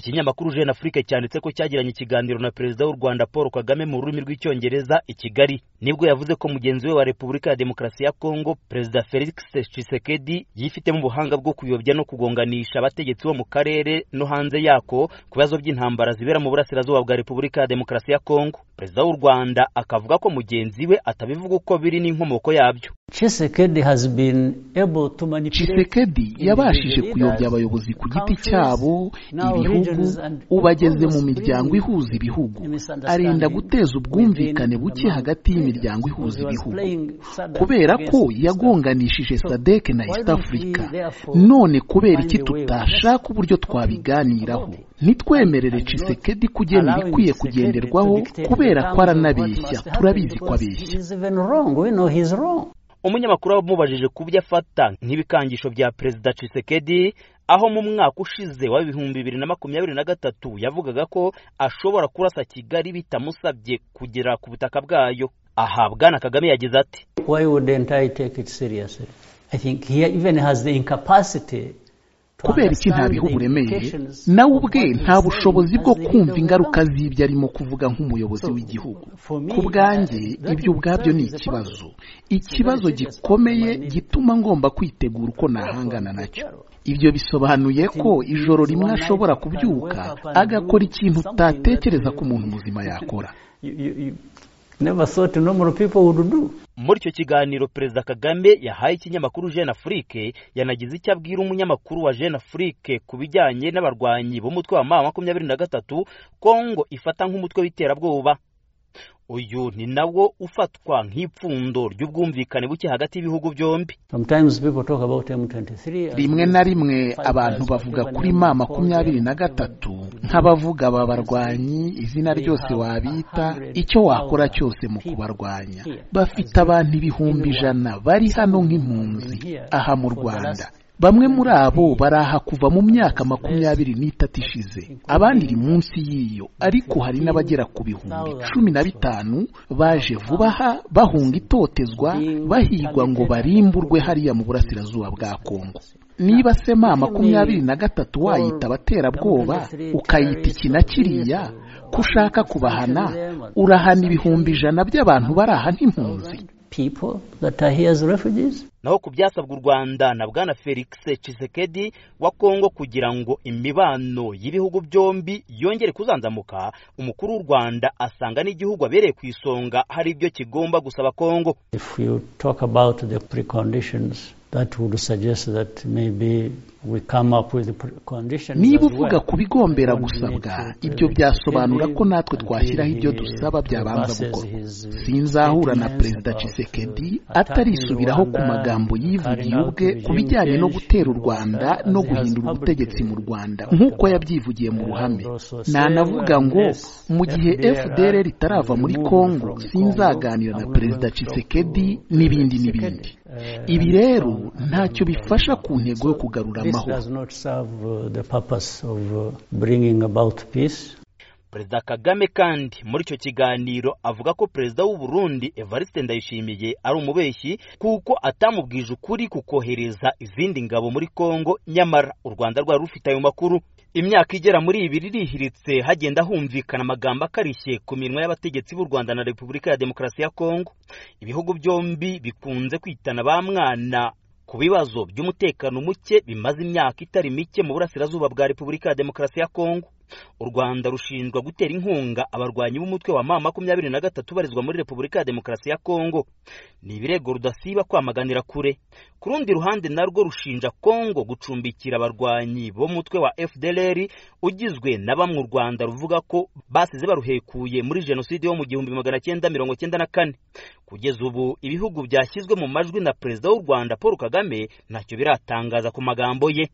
Ikinyamakuru Jeune Afrique cyanditse ko cyagiranye ikiganiro na Perezida w'u Rwanda Paul Kagame mu rurimi rw'Icyongereza i Kigali nibwo yavuze ko mugenzi we wa Repubulika ya Demokarasi ya Kongo Perezida Felix Tshisekedi yifitemo ubuhanga bwo kuyobya no kugonganisha abategetsi bo mu karere no hanze yako ku bibazo by'intambara zibera mu burasirazuba bwa Repubulika ya Demokarasi ya Kongo Perezida w'u Rwanda akavuga ko mugenzi we atabivuga uko biri n'inkomoko yabyo Tshisekedi has been able to manipulate Tshisekedi yabashije kuyobya abayobozi ku giti cyabo ibihugu ubageze mu miryango ihuza ibihugu arinda guteza ubwumvikane buke hagati y'imiryango ihuza ibihugu kubera ko yagonganishije sadek na east africa none kubera iki tutashaka uburyo twabiganiraho ntitwemerere Tshisekedi kugena ibikwiye kugenderwaho kubera ko aranabeshya turabizi ko abeshya umunyamakuru wamubajije ku byo afata nk'ibikangisho bya perezida Tshisekedi aho mu mwaka ushize wa bihumbi bibiri na makumyabiri na gatatu yavugaga ko ashobora kurasa Kigali bitamusabye kugera ku butaka bwayo aha Bwana Kagame yagize ati why wouldn't I take it seriously I think he even has the incapacity kubera iki nta bihugu uremeye nawe ubwe nta bushobozi bwo kumva ingaruka z'ibyo arimo kuvuga nk'umuyobozi w'igihugu ku bwanjye ibyo ubwabyo ni ikibazo ikibazo gikomeye gituma ngomba kwitegura uko nahangana nacyo ibyo bisobanuye ko ijoro rimwe ashobora kubyuka agakora ikintu utatekereza ko umuntu muzima yakora muri icyo kiganiro perezida kagame yahaye ikinyamakuru jeune afrique yanagize icyo abwira umunyamakuru wa jeune afrique ku bijyanye n'abarwanyi b'umutwe wa ma makumyabiri na gatatu kongo ifata nk'umutwe w'iterabwoba uyu ni nawo ufatwa nk'ipfundo ry'ubwumvikane buke hagati y'ibihugu byombi rimwe na rimwe abantu bavuga kuri ma makumyabiri na gatatu nk'abavuga aba barwanyi izina ryose wabita icyo wakora cyose mu kubarwanya bafite abantu ibihumbi ijana bari hano nk'impunzi aha mu rwanda bamwe muri abo baraha kuva mu myaka makumyabiri n'itatu ishize abandi iri munsi y'iyo ariko hari n'abagera ku bihumbi cumi na bitanu baje vuba aha bahunga itotezwa bahigwa ngo barimburwe hariya mu burasirazuba bwa kongo niba se ma makumyabiri na gatatu wayita abaterabwoba ukayita iki na kiriya ko ushaka kubahana urahana ibihumbi ijana by'abantu baraha nk'impunzi naho ku byasabwa u rwanda na bwana felix Tshisekedi wa kongo kugira ngo imibano y'ibihugu byombi yongere kuzanzamuka umukuru w'u rwanda asanga n'igihugu abereye ku isonga hari ibyo kigomba gusaba kongo niba uvuga ku bigombera gusabwa ibyo byasobanura ko natwe twashyiraho ibyo dusaba byabanza gukorwa sinzahura na perezida Tshisekedi atarisubiraho ku magambo yivugiye ubwe ku bijyanye no gutera u rwanda no guhindura ubutegetsi mu rwanda nk'uko yabyivugiye mu ruhame ntanavuga ngo mu gihe fdr ritarava muri congo sinzaganira na perezida Tshisekedi n'ibindi n'ibindi ibi rero ntacyo bifasha ku ntego yo kugarura amahoro perezida kagame kandi muri icyo kiganiro avuga ko perezida w'u Burundi evariste ndayishimiye ari umubeshyi kuko atamubwije ukuri ku kohereza izindi ngabo muri congo nyamara u rwanda rwari rufite ayo makuru imyaka igera muri ibiri irihiritse hagenda humvikana amagambo akarishye ku minwa y'abategetsi b'u rwanda na repubulika ya demokarasi ya congo ibihugu byombi bikunze kwitana ba mwana ku bibazo by'umutekano muke bimaze imyaka itari mike mu burasirazuba bwa repubulika ya demokarasi ya kongo u rwanda rushinjwa gutera inkunga abarwanyi b'umutwe wa ma makumyabiri na gatatu ubarizwa muri repubulika ya demokarasi ya kongo ni ibirego rudasiba kwamaganira kure ku rundi ruhande narwo rushinja kongo gucumbikira abarwanyi b'umutwe wa fdr ugizwe na bamwe u rwanda ruvuga ko basize baruhekuye muri jenoside yo mu gihumbi magana cyenda mirongo cyenda na kane kugeza ubu ibihugu byashyizwe mu majwi na perezida w'u rwanda paul kagame ntacyo biratangaza ku magambo ye